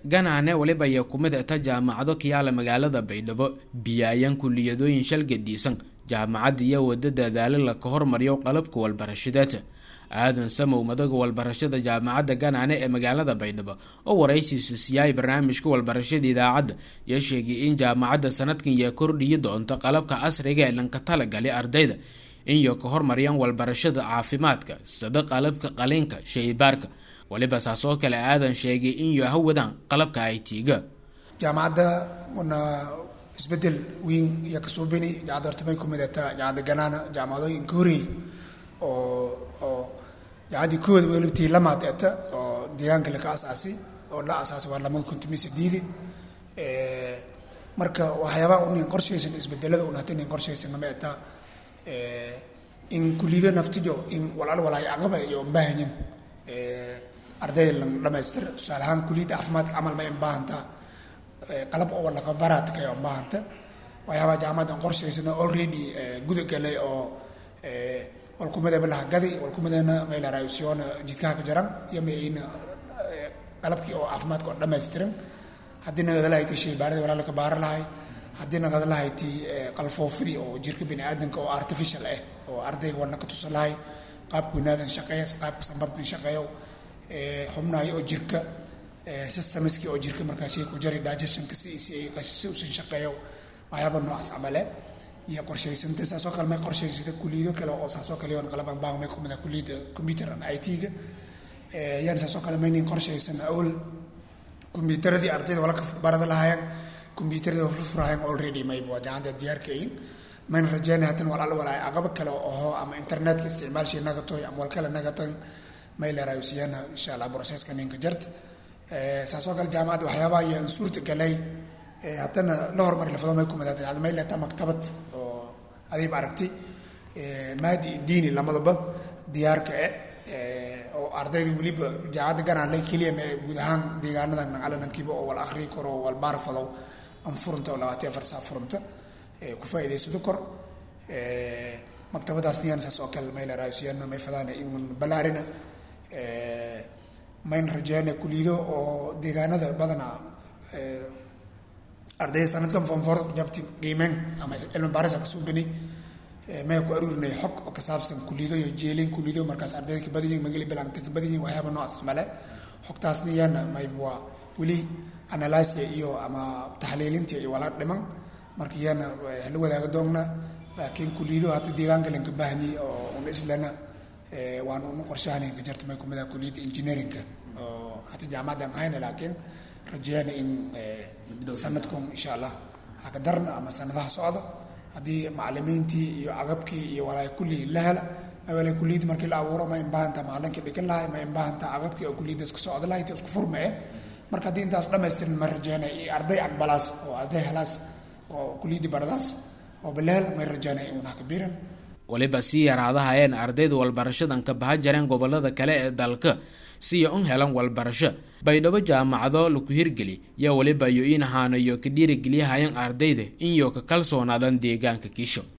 ganaane weliba iyo kumid ta jaamacado kiyaala magaalada baydhabo biyaayan kuliyadooyin shalgadiisan jaamacadda iyo wada dadaalo la ka hormariyo qalabka walbarashadeed aadan samow madaga walbarashada jaamacadda ganaane ee magaalada baydhabo oo waraysiisu siyaay barnaamijka walbarashada idaacadda iyo sheegay in jaamacadda sanadkan iyo kordhiyi doonto qalabka casriga ee lanka talagali ardayda inyo ka hormariyaan walbarashada caafimaadka sada qalabka qaliinka shaybaarka waliba saas oo kale aadan sheegay inyo hawadaan qalabka it-ga jaamacadda wana isbedel weyn iyo kasoo beni jaamacadda horta may kumid ataa jaamacadda ganaana jaamacadooyinka horeey oo oo jaamacaddii kooda welibtii lamaad eta oo deegaanka laka asaasi oo la asaasay waa lamada kuntumiy sideedi marka waxyaabaha unin qorshaysan isbedelada un hata nin qorshaysan nama eta in kulido naftijo in walaal walaay aqaba iyo baahanyin ardayda lan dhamaystir tusaale ahaan kuliyadda caafimaadka camal ma in baahantaa qalab oo laka baraadka in baahanta waxyaabaha jaamacadda qorshaysan already guda galay oo walkumadaba lahagadi walkumadana maylarayusiyoona jidkaha ka jaran iyo mayna qalabkii oo caafimaadka oo dhammaystiran haddii nagada lahayti shaybaarada walaalaka baara lahay haddii nagada lahayti qalfoofidii oo jirka bini aadanka oo artificial ah oo ardayga walna ka tusa lahay qaabka wanaadan shaqeeya qaabka sambabkan shaqeeyo xubnahay oo jirka systemskii oo jirka markaasi ku jari digestionka si si si usan shaqeeyo waxyaaba noocaas camale iyo qorshaysanta saasoo kale may qorshaysata kuliyado kale oo saasoo kale yoon qalabaan baan may kumida kuliyada computer and it-ga yaan saasoo kale maynin qorshaysan awal kombyuutaradii ardayda wala ka barada lahaayeen kombyuutarada furfurahayeen already mayba waa jaamacadda diyaarkayin mayna rajeynaya haddana walaal walaay aqabo kale oo ama internetka isticmaalshii nagatoy ama wal kale nagatoy may leeraayusiyana insha allah processka ninka jart saasoo kale jaamacadda waxyaabaha ayaan suurta galay haddana la horumari lafado may kumadaata may leetaa maktabad oo adiib aragti maadi diini lamadaba diyaarka e oo ardayda weliba jaamacadda ganaan keliya ma guud ahaan deegaanadan naqalanankiiba oo wal akhriyi karo oo wal baar falow an furunta oo labaatan afar saa furunta ku faa'iidaysado kor maktabadaas niyaan saas oo kale may leeraayusiyana may fadaana imun balaarina mayn rajeyna kulido oo deegaanada badana ardayda sanadkan fonfor jabti qiimeen ama cilmi baarisa kasoo beni may ku aruurinay xog oo ka saabsan kulido iyo jeelin kulido markaas ardayda ka badan yihin magali bilaanta ka badan yihin waxyaaba noocaas camale xogtaas niyana mayb waa weli analysia iyo ama taxliilinta iyo wala dhiman marka iyana la wadaaga doonna laakiin kulido hata deegaanka lanka baahanyay oo un islana waan unu qorshahanan ka jarta may kumida kuliyadda engineeringa oo hata jaamacaddan ahayna laakiin rajeyana in sanadkan insha allah haka darna ama sanadaha socda haddii macalimiintii iyo agabkii iyo walaay kulli la hela awalay kuliyadda markii la abuuro ma inbaahanta macalinkii dhigan lahay ma inbaahanta agabkii oo kuliyaddaas ka socda lahay isku furma eh marka haddii intaas dhamaystirin ma rajeyna iyo arday aqbalaas oo arday helaas oo kuliyadda baradaas oo balehel may rajeyna in haka biiran waliba sii yaraadahayeen ardayda walbarashadan ka baha jareen gobolada kale ee dalka siya un helan walbarasho baydhabo jaamacado laku hirgeli yaa waliba yo in ahaanayo ka dhiirigeliyahayan ardayda inyo ka kalsoonaadan deegaanka kiisho